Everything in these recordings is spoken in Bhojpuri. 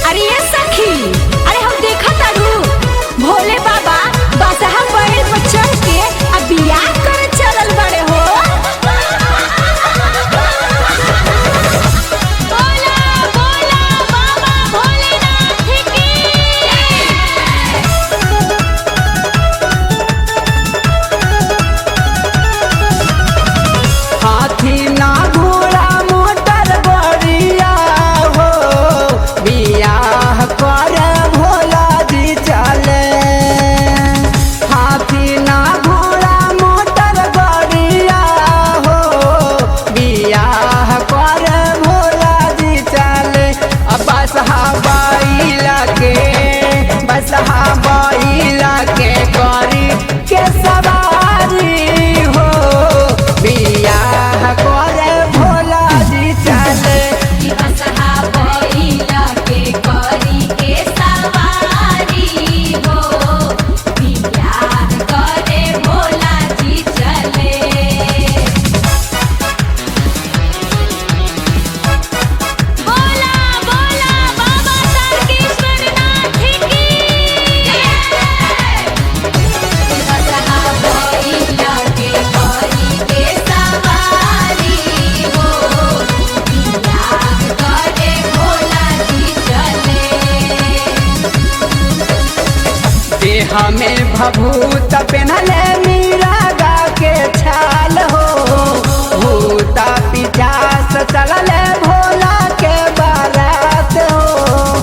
अरे ये सखी अरे हम देखा तारू भोले बाबा बसहा बैल पर चढ़ के अब बियाह करे चलल बड़े हो बोला बोला बाबा भोलेनाथ की हाथी ना घोड़ा मोटर बड़िया हो बियाह कर भोला जी चले हाथी ना घोड़ा मोटर बड़िया हो बियाह कर भोला जी चले अब बसहा बैला के बसहा बैला के करी के सवारी हो बियाह करे भोला जी चले कि बसहा बैला के करी के सवारी हो बियाह करे भोला जी चले बोला बोला बाबा तारकेश्वरनाथ की बसहा बैला के करी के सवारी हो बियाह करे भोला जी चले देह में भभूत पहनले मीरा गा के छाल हो भूता पिचास चलले भोला के बारात हो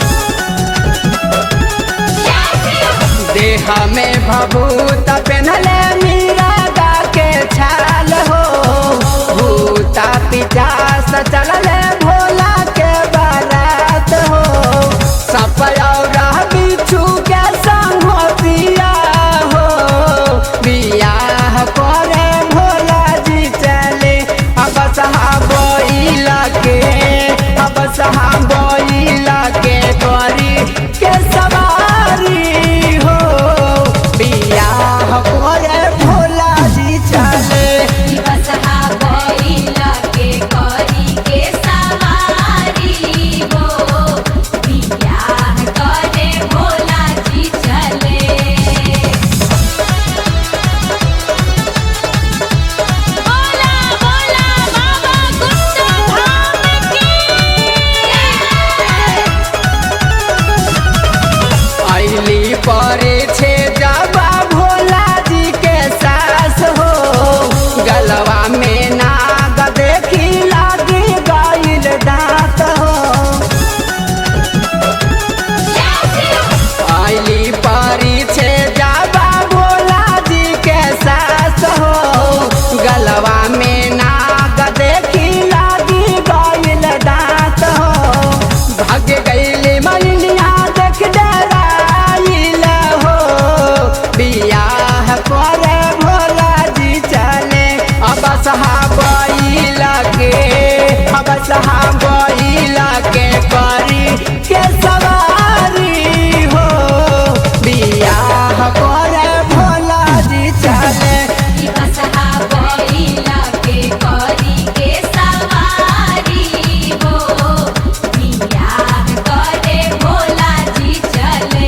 देह में भभूत पहनले मीरा गा के छाल हो भूता पिचास चलले भोला के बारात हो सपयौरा बिच्छू के संग पिया हो बियाह करे भोला जी चले अब सहा बोइला के अब सहा बोइला के करी के सवारी हो बियाह करे भोला जी चले कि बसहा बैला के करी के सवारी हो बियाह करे भोला जी चले बोला बोला बाबा गुप्ता धाम की अली परे छे जाबा भोला जी के सास हो गलवा में नाग देखी लागी गईल दांत हो अली परी छे जाबा भोला जी के सास हो गलवा में नाग देखी लागी गईल दांत हो भाग गईली मैनिया देख डराइल हो बियाह करे भोला जी चले अब सहा बैला के अब सहा बैला के करी के सवारी हो बियाह करे भोला जी चले कि बसहा बैला के करी के सवारी हो बियाह करे भोला जी चले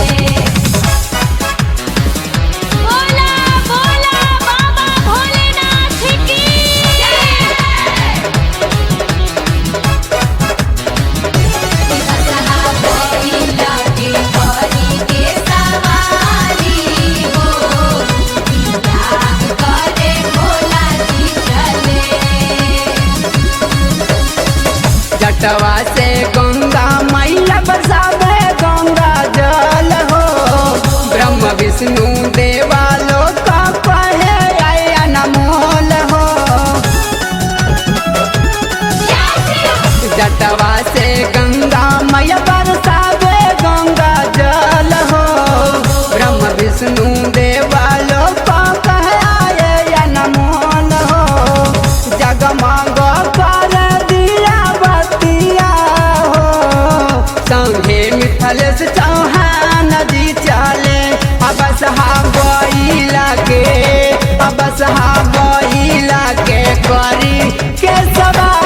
बोला बोला बाबा भोलेनाथ की बसहा बैला के करी के सवारी हो बियाह करे भोला जी चले जटवा से गंगा मैया बसावे गंगा जल हो ब्रह्म विष्णु देवालो का कहे आय अनमोल हो जटवा से गंगा मैया बरसावे गंगा जल हो ब्रह्म विष्णु देवालो का कहे आय अनमोल हो जगमग कर दिया बतिया हो संगे मिथलेश चौहान जी चले अब सहा बैला के अब सहा बैला के करी के सवा